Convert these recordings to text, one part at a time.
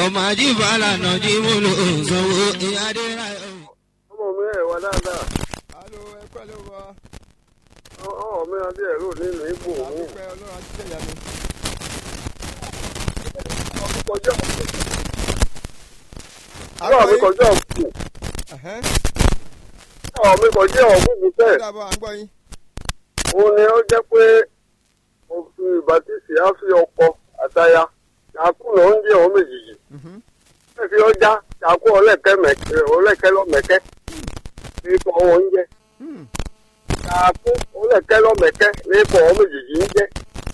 ọmọ ajíbala náà jí mú lò sanwó ìyáde ra. ọmọ mi ẹ̀ wá dáadáa alo ẹ pẹ́ ló wọ ọmọ mi adé ẹ̀rọ nínú igbó òun àdúpẹ́ ọlọ́run àti jẹ̀yà mi. kọjá ọmọ mi kọjá òkú Ẹ̀hẹ́n, ọmọ mi kọjá òkú ó bẹ́ẹ̀ dàbọ̀ à ń gbọ́ yín. òun ni ó jẹ́ pé òfin ìbátísì á fi ọkọ àtaya ṣàkú lọ ń jẹ ọmọ méjìjì Mhm. ẹ fi ọjà ṣàkú ọlẹ́kẹ́ mẹ̀kẹ́ ọlẹ́kẹ́ lọ́mẹ̀kẹ́ ní ikọ̀ wọn ń jẹ Hmm, ṣàkú ọlẹ́kẹ́ lọ́mẹ̀kẹ́ ní ikọ̀ ọmọ méjìjì ń jẹ.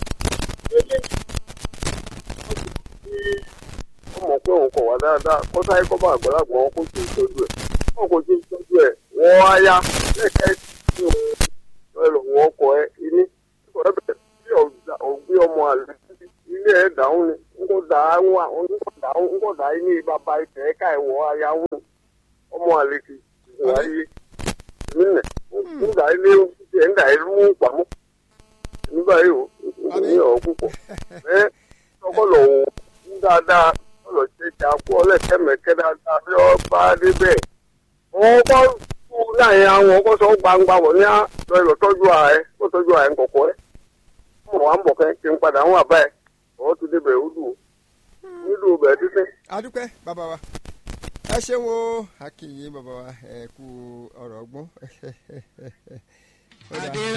ọmọ pé òun kọ̀ wá dáadáa kó sáyé kọ́ bá àgbàlagbà wọn kó tí ì tọ́jú ẹ̀ wọn kò tí ì tọ́jú ẹ̀ wọ́n á yá lẹ́kẹ́ tí òun lọ wọ́n kọ ẹ ilé kọ́ ẹ bẹ̀rẹ̀ bí ògbé ọmọ àlè ilé ẹ̀ dáhùn ni n kò dà á wà n kò dà á n kò dà á ní bàbá ìfẹ́ ẹ̀ka ẹ̀wọ̀ ayá wọn ọmọ àlè ti wà yé èmi nẹ̀ n dà ilé ẹ̀ ń dà ilé mú pamọ́ nígbà yìí o ní ọ̀ púpọ̀ ẹ tọkọ lọ wò ń dáadáa ọlọ ṣe ṣe àpò ọlẹ́kẹ̀mẹ̀kẹ́ dáadáa bí wọ́n bá dé bẹ́ẹ̀ wọ́n kọ́ kú láyé àwọn ọkọ̀ sọ gbangba wọ̀ ní àlọ́ ìlọ tọ́jú ààrẹ kó tọ́jú ààrẹ ńkọ̀kọ́ ẹ̀ mọ̀ wá ń bọ̀ kẹ́ kí n padà ń wà báyìí ọ̀hún ti débẹ̀ ó dùn ó dùn bẹ̀ẹ́ títí. àdúpẹ́ bàbá wa ẹ ṣeun o akínyìn bàbá wa ẹ kú ọ̀rọ̀ ọgbọ́n. Ó dáa.